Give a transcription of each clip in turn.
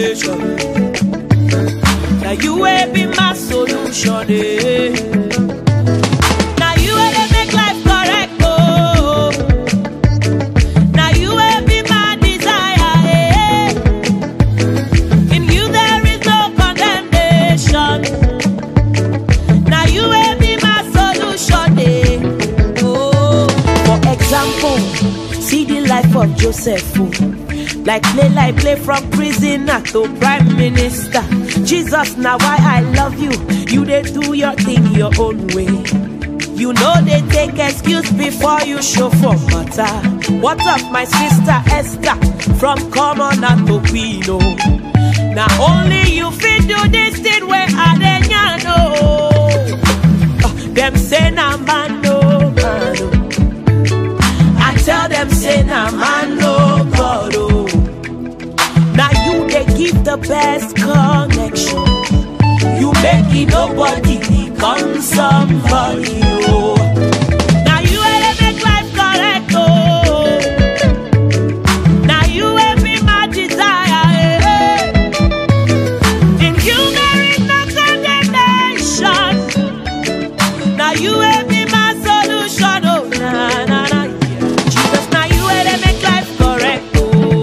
condemnation. Now you will be my solution. Eh. Now you will make life correct. Oh. Now you will be my desire. Eh. In you there is no condemnation. Now you will be my solution. Eh. Oh. For example, see the life of Joseph. oh. Like play, like play from prisoner to prime minister. Jesus, now why I love you. You they do your thing your own way. You know they take excuse before you show for matter. What of my sister Esther from commoner to queen? Oh. Now only you fit do this thing where I dey know. Them say na man no man. oh. I tell them say na man no God oh. Now you they give the best connection. You make it nobody become somebody oh. Now you will make life correct oh. Now you will be my desire. eh. In you there is no condemnation. Now you will be my solution, oh na na na. Jesus, now you will make life correct, oh.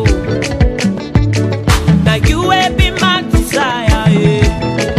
Now you will be my desire, yeah.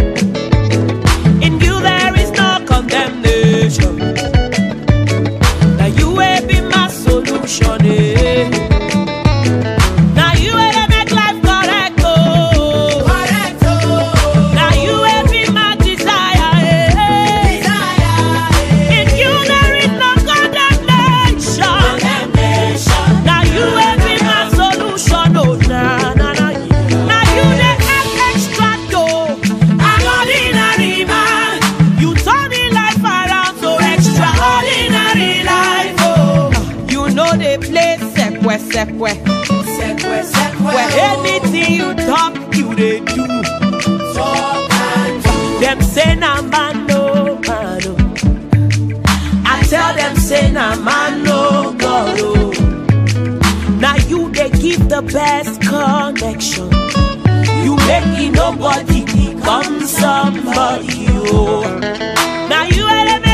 In you there is no condemnation. Now you will be my solution, yeah. Now you will make life correct, oh. Correct, oh. Now you will be my desire, yeah. Desire, In you there is no condemnation. condemnation. Now you will be my solution, oh na na na. Now you the act extra dough. I'm ordinary man. You turn me life around so extraordinary life, oh. You know they play sekwe sekwe. Sekwe, sekwe, Where oh. anything you talk, you they do. Talk and do. Them say na man no man oh. I tell them say na man no God oh. Now you they give the best connection. You make it nobody become somebody oh. Now you elevate